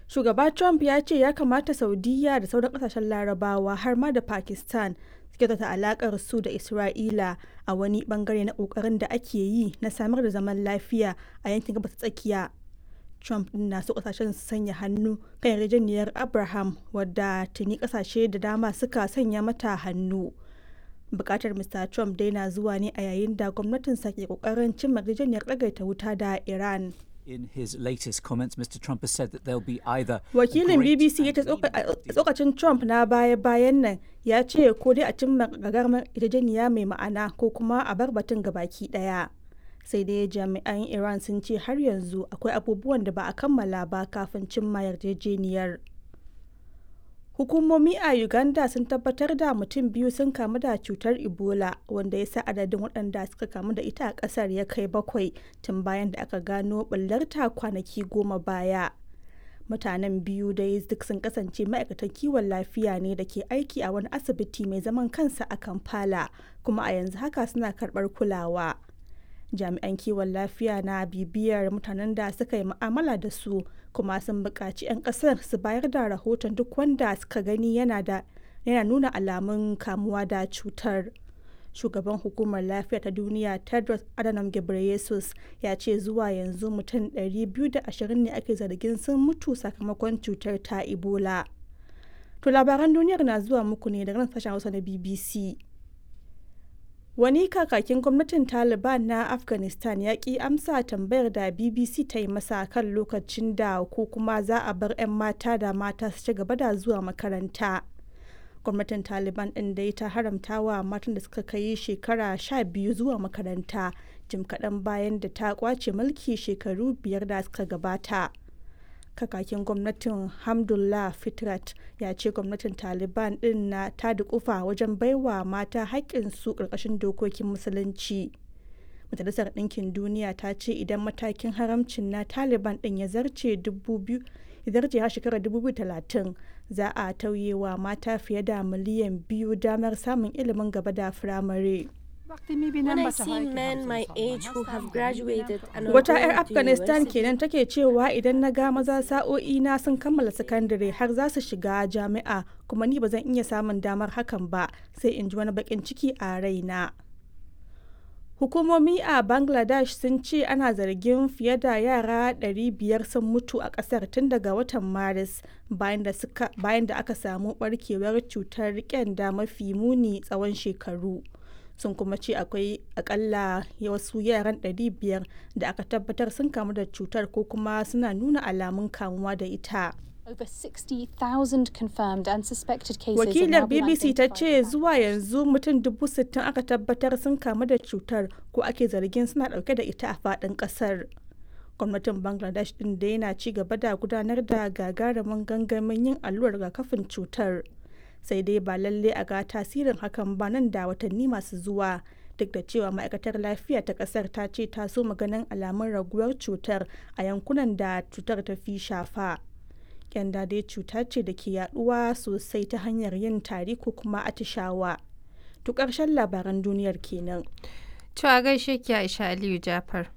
Shugaba Trump ya ce ya kamata Saudiya da sauran kasashen larabawa har ma da Pakistan su kyautata alakar su da Isra'ila a wani bangare na kokarin da ake yi na samar da zaman lafiya a yankin gabas tsakiya. Trump din na so kasashen su sanya hannu kan yarjejeniyar Abraham wadda tuni kasashe da dama suka sanya mata hannu. Bukatar Mr. Trump dai na zuwa ne a yayin da gwamnatinsa ke kokarin cimma yarjejeniyar ɗagaita wuta da Iran. In his latest comments, Mr. Trump has said that there'll be either Wakilin BBC ya ce tsokacin Trump na baya-bayan nan ya ce ko dai a cimma gagarumar yarjejeniya mai ma'ana ko kuma a bar batun gabaki daya. Sai dai jami'an Iran sun ce har yanzu akwai abubuwan da ba a kammala ba kafin cimma yarjejeniyar. Hukumomi a Uganda sun tabbatar da mutum biyu sun kamu da cutar Ebola wanda ya sa adadin waɗanda suka kamu da ita a ƙasar ya kai bakwai tun bayan da aka gano ɓullarta kwanaki goma baya. Mutanen biyu dai duk sun kasance ma'aikatan kiwon lafiya ne da ke aiki a wani asibiti mai zaman kansa a Kampala kuma a yanzu haka suna karɓar kulawa. Jami'an kiwon lafiya na bibiyar mutanen da suka yi mu'amala da su kuma sun buƙaci 'yan ƙasar su bayar da rahoton duk wanda suka gani yana da yana nuna alamun kamuwa da cutar. Shugaban hukumar lafiya ta duniya Tedros Adhanom Ghebreyesus ya ce zuwa yanzu mutum 220 ne ake zargin sun mutu sakamakon cutar ta Ebola. To labaran duniyar na zuwa muku ne daga nan sashen Hausa na BBC. Wani kakakin gwamnatin Taliban na Afghanistan ya ki amsa tambayar da BBC ta yi masa kan lokacin da ko kuma za a bar 'yan mata da mata su ci gaba da zuwa makaranta. Gwamnatin Taliban ɗin dai ta haramta wa matan da suka kai shekara sha biyu zuwa makaranta jim kaɗan bayan da ta kwace mulki shekaru biyar da suka gabata. kakakin gwamnatin hamdullah fitrat ya ce gwamnatin taliban din na ta dukufa wajen baiwa mata haƙƙinsu ƙarƙashin dokokin musulunci majalisar ɗinkin duniya ta ce idan matakin haramcin na taliban din ya zarce ya zarce har shekarar 2030 za a tauye wa mata fiye da miliyan biyu damar samun ilimin gaba da firamare. When I see men my age who have graduated and are Wata going 'yar to Afghanistan university, kenan take cewa idan na ga maza sa'o'i na sun kammala sakandare har za su shiga jami'a kuma ni ba zan iya samun damar hakan ba sai in ji wani bakin ciki a raina. Hukumomi a Bangladesh sun ce ana zargin fiye da yara 500 sun mutu a kasar tun daga watan Maris bayan da suka- bayan da aka samu barkewar cutar kyanda mafi muni tsawon shekaru. sun kuma ce akwai akalla wasu yaran 500 da aka tabbatar sun kamu da cutar ko kuma suna nuna alamun kamuwa da ita. Over 60,000 confirmed and suspected cases have Wakilar now been BBC ta identified ce in zuwa yanzu mutum dubu sittin aka tabbatar sun kamu da cutar ko ake zargin suna dauke da ita a faɗin ƙasar. Gwamnatin Bangladesh ɗin da yana ci gaba da gudanar da gagarumin gangamin yin allurar rigakafin cutar. Sai dai ba lalle a ga tasirin hakan ba nan da watanni masu zuwa. Duk da cewa ma'aikatar lafiya ta ƙasar ta ce ta so maganin alamun raguwar cutar a yankunan da cutar ta fi shafa. kyanda dai cuta ce da ke yaduwa sosai ta hanyar yin tari ko kuma atishawa. To ƙarshen labaran duniyar kenan. To a gaishe ki Aisha Aliyu Jafar.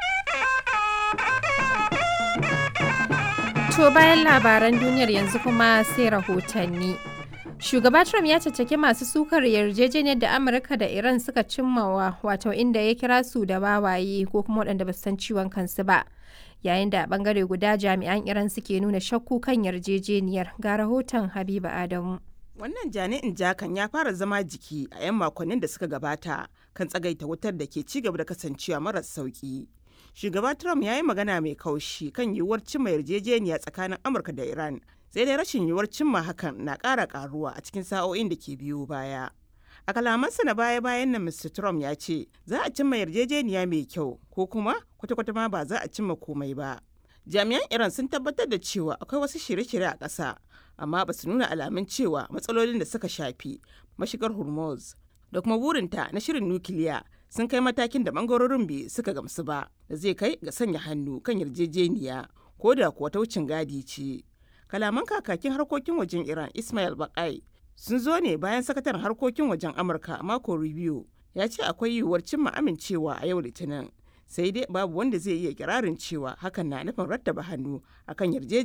To bayan labaran duniyar yanzu kuma sai rahotanni. Shugaba Trump ya caccaki masu sukar yarjejeniyar da Amurka da Iran suka cimmawa wato inda ya kira su da wawaye ko kuma waɗanda ba su san ciwon kansu ba. Yayin da a ɓangare guda jami'an Iran suke nuna shakku kan yarjejeniyar ga rahoton Habiba Adamu. Wannan jani'in jakan ya fara zama jiki a 'yan makonnin da suka gabata kan tsagaita wutar da ke ci gaba da kasancewa maras sauki. Shugaba Trump ya yi magana mai kaushi kan yiwuwar cimma yarjejeniya tsakanin Amurka da Iran, sai dai rashin yiwuwar cimma hakan na ƙara ƙaruwa a cikin sa'o'in da ke biyo baya. A kalamansa na baya-bayan nan Mr. Trump ya ce za a cimma yarjejeniya mai kyau ko kuma kwata-kwata ma ba za a cimma komai ba. Jami'an Iran sun tabbatar da cewa akwai wasu shirye-shirye a ƙasa, amma ba su nuna alamun cewa matsalolin da suka shafi mashigar Hormuz da kuma burinta na shirin nukiliya sun kai matakin da bangarorin bai suka gamsu ba da zai kai ga sanya hannu kan yarjejeniya ko da kuwa ta wucin gadi ce. Kalaman kakakin harkokin wajen Iran Ismail Bakai sun zo ne bayan sakataren harkokin wajen Amurka Marco Rubio ya ce akwai yiwuwar cimma amincewa a yau Litinin. Sai dai babu wanda zai iya kirarin cewa hakan na nufin rattaba hannu akan yarjejeniya.